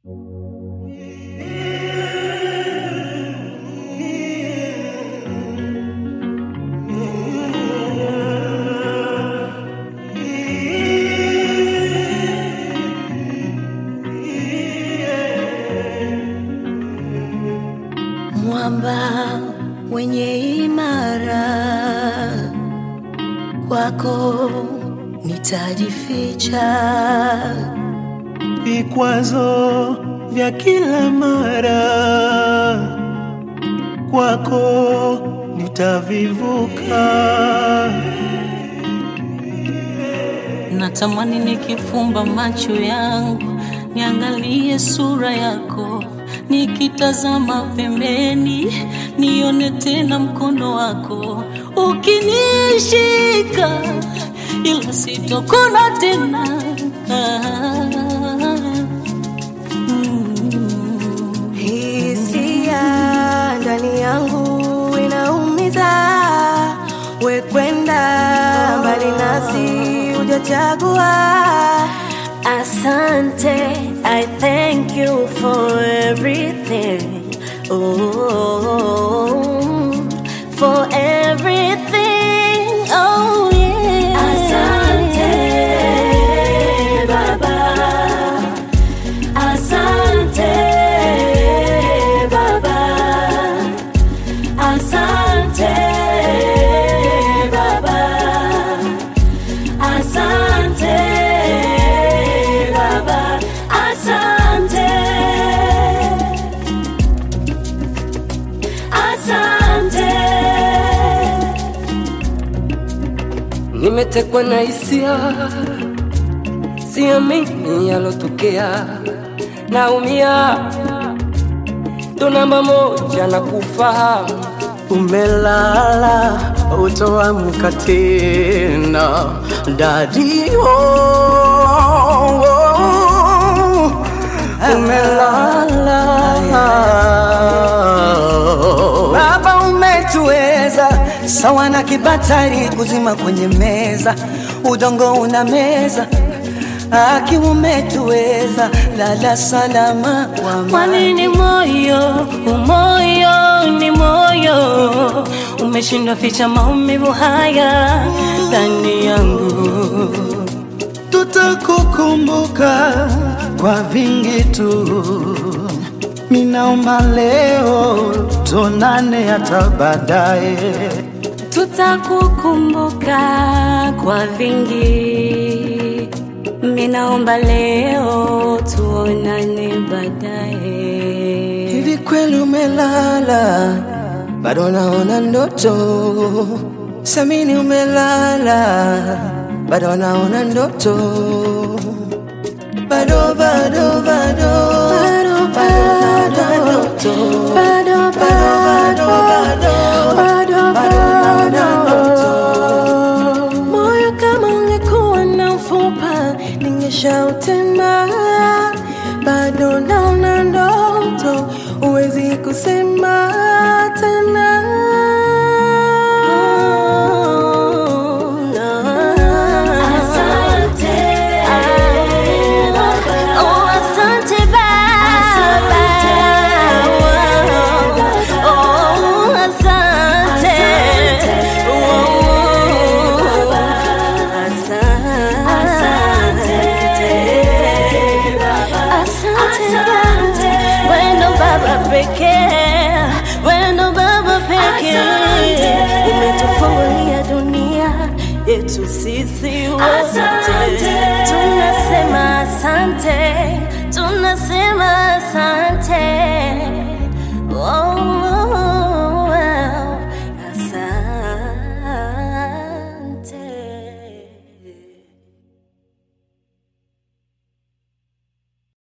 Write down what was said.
mwamba wenye imara, kwako nitajificha. vikwazo vya kila mara kwako nitavivuka. Natamani nikifumba macho yangu niangalie sura yako, nikitazama pembeni nione tena mkono wako ukinishika, ila sitokona tena. Ah, mm. Hisia ndani yangu inaumiza, we kwenda mbali nasi hujachagua. Asante, I thank you for everything. Oh, for everything. Oh, yeah. Asante, Baba. Asante Baba, asante Baba, asante Baba, asante, asante. Nimetekwa na hisia, siamini yalotokea, naumia, ndo namba moja na kufahamu Umelala utoamka tena dadio, umelala Baba, umetuweza sawa na kibatari kuzima kwenye meza, udongo una meza aki umetuweza, lala salama kwa Kwa nini moyo, umoyo ni moyo umeshindwa ficha maumivu haya ndani yangu? tutakukumbuka kwa vingi tu. Minaomba leo tonane hata baadaye. Tutakukumbuka kwa vingi, minaomba leo tuonane baadaye. Hivi kweli umelala? Bado naona ndoto. Samini umelala? Bado naona ndoto. Bado bado bado Bado, bado bado, ndoto. bado, bado bado bado, bado bado. Moyo kama ungekuwa na mfupa ningeshautema, bado naona ndoto, huwezi kusema tena. Asante Oh, asante Baba. Oh, asante. Oh, asante. Asante. Wendo Baba pekee, wendo Baba pekee, umetufungulia dunia yetu sisi wote, tunasema asante, tunasema asante. Oh, oh,